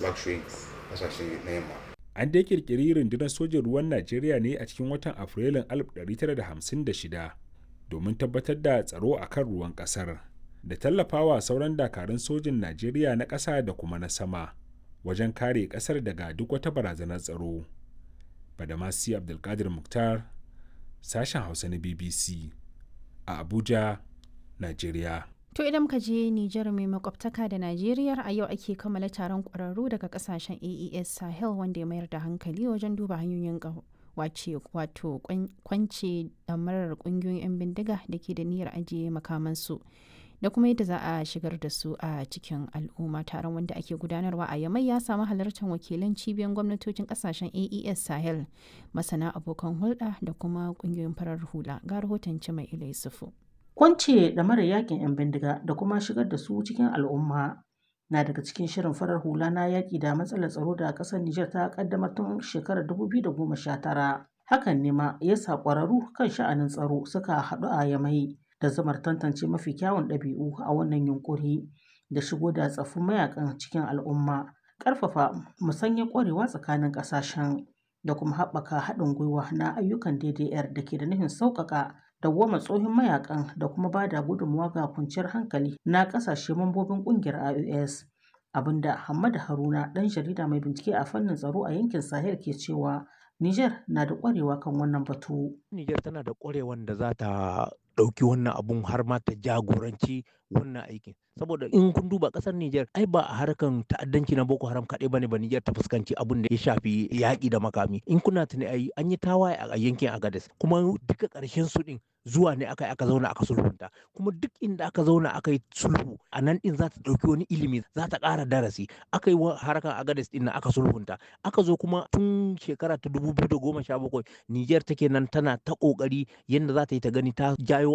luxury kasashe na yamma an dai kirkiri rundunar sojin ruwan najeriya ne a cikin watan afrilun 1956 domin tabbatar da tsaro a kan ruwan kasar da tallafawa sauran dakarun sojin najeriya na ƙasa da kuma na sama wajen kare ƙasar daga duk wata barazanar tsaro badamasi abdulkadir muktar sashen hausa na bbc a abuja najeriya To idan muka je Nijar mai makwabtaka da Najeriya a yau ake kammala taron ƙwararru daga kasashen AES Sahel wanda ya mayar da hankali wajen duba hanyoyin wace wato kwance damarar ƙungiyoyin 'yan bindiga da ke da niyyar ajiye makamansu da kuma yadda za a shigar da su a cikin al'umma taron wanda ake gudanarwa a yamai ya samu halartar wakilan cibiyar gwamnatocin kasashen AES Sahel masana abokan hulɗa da kuma ƙungiyoyin farar hula ga rahoton mai ilai sufu. Kwance da mara yakin 'yan bindiga da kuma shigar da su cikin al'umma na daga cikin shirin farar hula na yaƙi da matsalar tsaro da ƙasar Nijar ta ƙaddamar tun shekarar 2019. Hakan ne ma ya sa ƙwararru kan sha'anin tsaro suka haɗu a yamai da zamar tantance mafi kyawun ɗabi'u a wannan yunƙuri da shigo da tsaffin mayakan cikin al'umma, ƙarfafa musanyar ƙwarewa tsakanin ƙasashen da kuma haɓaka haɗin gwiwa na ayyukan DDR da ke da nufin sauƙaƙa dawwama tsohon mayakan da kuma ba da gudunmawa ga kwanciyar hankali na kasashe mambobin kungiyar IOS abinda Hamad Haruna dan jarida mai bincike a fannin tsaro a yankin Sahel ke cewa Niger na da kwarewa kan wannan batu. Niger tana da kwarewan da za ta ɗauki wannan abun har ma ta jagoranci wannan aikin saboda in kun duba ƙasar Niger ai ba a harkan ta'addanci na Boko Haram kaɗai bane ba Niger ta fuskanci abun da ya shafi yaƙi da makami in kuna tuni ai an yi tawaye a yankin Agadez kuma duka ƙarshen su ɗin zuwa ne aka aka zauna aka sulhunta kuma duk inda aka zauna aka yi sulhu a nan din za ta ɗauki wani ilimi za ta ƙara darasi aka yi harkar agades din aka sulhunta aka zo kuma tun shekara ta dubu biyu da goma sha bakwai niger take nan tana ta ƙoƙari yadda za ta yi ta gani ta jayo